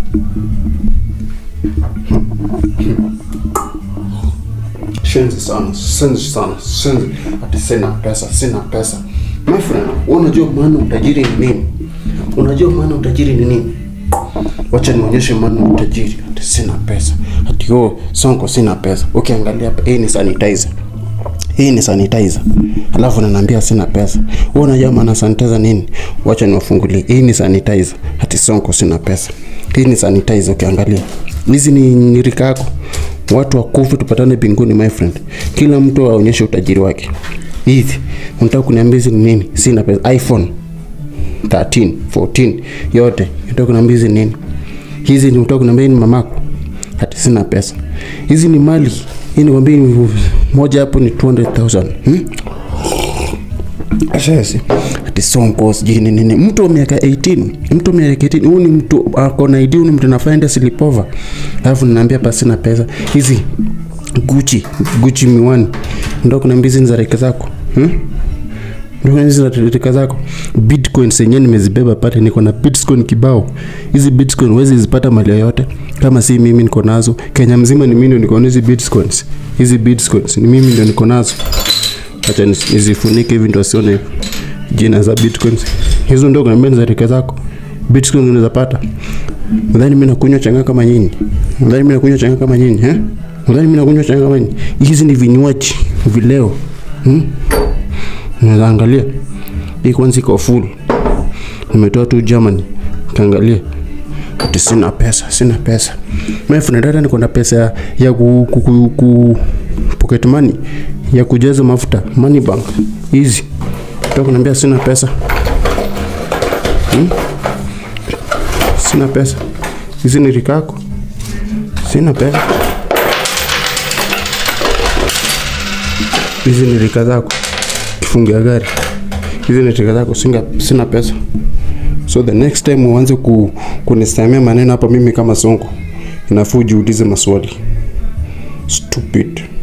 Shenzi sana, shenzi sana, shenzi. Ati sina pesa, sina pesa. My friend, wewe unajua maana utajiri ni nini? Unajua maana utajiri ni nini? Wacha nionyeshe maana utajiri. Ati sina pesa. Ati oh, Sonko sina pesa. Ukiangalia hapa, hii ni sanitizer. Hii ni sanitizer. Alafu unaniambia sina pesa. Wewe unajua maana sanitizer nini? Wacha niwafungulie. Hii ni sanitizer. Ati Sonko sina pesa. Hii ni sanitizer ukiangalia. Hizi ni ni rika yako. Watu wakufu tupatane mbinguni my friend. Kila mtu aonyeshe utajiri wake. Hivi unataka kuniambia hizi ni nini? Sina pesa. iPhone 13, 14 yote. Unataka kuniambia hizi ni nini? Hizi ni unataka kuniambia hii ni mamako? Hati sina pesa. Hizi ni mali. Hii ni kwambia moja hapo ni 200,000. Hmm? Ashasi. Ati Sonko sijui ni nini. Mtu wa miaka 18, mtu wa miaka 18, huyu ni mtu ako na ID, huyu ni mtu anafanya sleepover. Alafu ninaambia basi na pesa. Hizi Gucci, Gucci miwani. Ndio kuna mbizi za reka zako. Hmm? Ndio kuna hizi za reka zako. Bitcoin zenyewe nimezibeba pale, niko na Bitcoin kibao. Hizi Bitcoin huwezi zipata mali yoyote kama si mimi niko nazo. Kenya mzima ni mimi ndio niko na hizi Bitcoins. Hizi Bitcoins ni mimi ndio niko nazo. Acha nizifunike hivi ndio sione jina za Bitcoins. Hizo ndio kuna mbele za rika zako. Bitcoin unaweza pata. Nadhani mimi nakunywa changa kama nyinyi. Nadhani mimi nakunywa changa kama nyinyi, eh? Nadhani mimi nakunywa changa kama nyinyi. Hizi ni vinywaji vileo. Hmm? Unaweza angalia. Hii kwanza iko full. Nimetoa tu Germany. Kaangalia. Ati sina pesa, sina pesa. Mimi friend hata niko na pesa ya, ya ku, ku, ku, ku pocket money ya kujaza mafuta money bank hizi. Toka kuniambia sina pesa. Hmm? Sina pesa. Hizi ni rika yako. Sina pesa. Hizi ni rika zako. Kifungia gari. Hizi ni rika zako. Singa, sina pesa. So the next time uanze ku, kunisamia maneno hapa mimi kama Sonko, inafaa ujiulize maswali. Stupid.